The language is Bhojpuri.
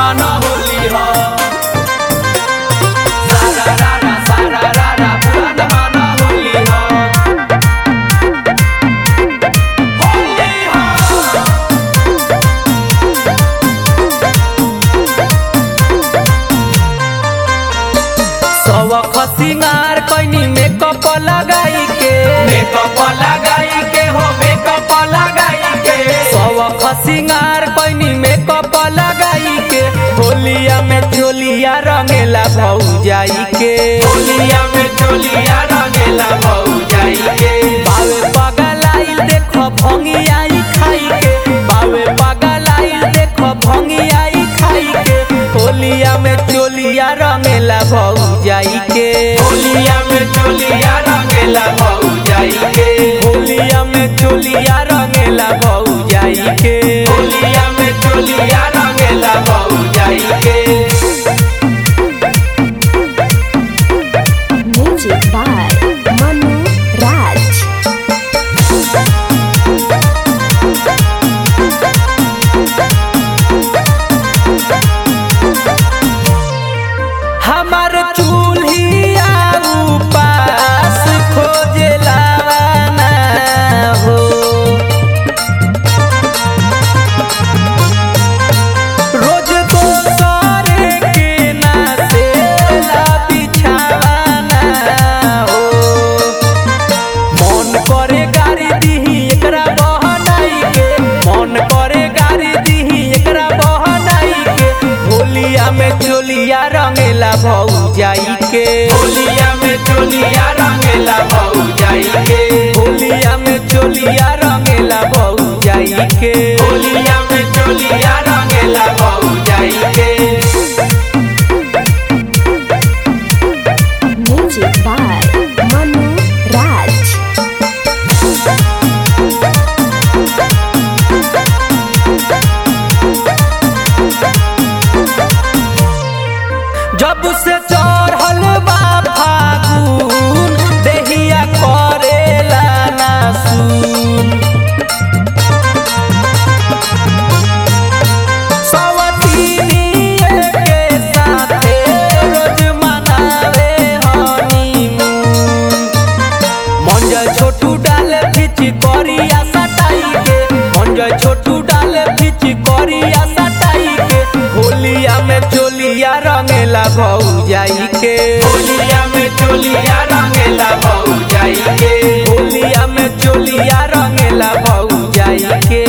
मन होली हो सारा रारा सारा रारा पुरान मन होली हो होली हो सवख सिंगार कैनी मेकअप लगाई के मेकअप लगाई के हो मेकअप लगाई के सवख सिंगार कैनी मेकअप लगाई के होलिया में चोलिया रंगेला भौजाई के होलिया में चोलिया रंगेला भौजाई के बावे पगलाइल देख भंगियाई खाई के बावे पगलाइल देख भंगियाई खाई के होलिया में चोलिया रंगेला भौजाई के होलिया में चोलिया रंगेला भौजाई के होलिया में चोलिया रंगेला भौजाई के होलिया में चोलिया रंगेला भौजाई के Music by Manu Raj. हमार चूल्हिया उपास खोजेला ना हो रोज दोसरे के नासेला बिछावाना हो मन करे गाड़ी दीही एकरा बहनाई के मन करे गाड़ी दीही एकरा बहनाई के होलिया में चोलिया रंगेला भौजाई के होलिया में चोलिया रंगेला भौजाई के होलिया में चोलिया रंगेला भौजाई के होलिया में चोलिया रंगेला भौजाई के Music by Manu Raj. जब से चढ़ल बा फागुन देहिया करेला ना सुन सवतीनिए के साथे रोज मनावे हनीमून मंजय छोटू डाले फिच करिया सटाई के मंजय छोटू डाले फिच करिया सटाई के होलिया में चोलिया रंगेला भौजाई के होलिया में चोलिया रंगेला भौजाई के होलिया में चोलिया रंगेला भौजाई के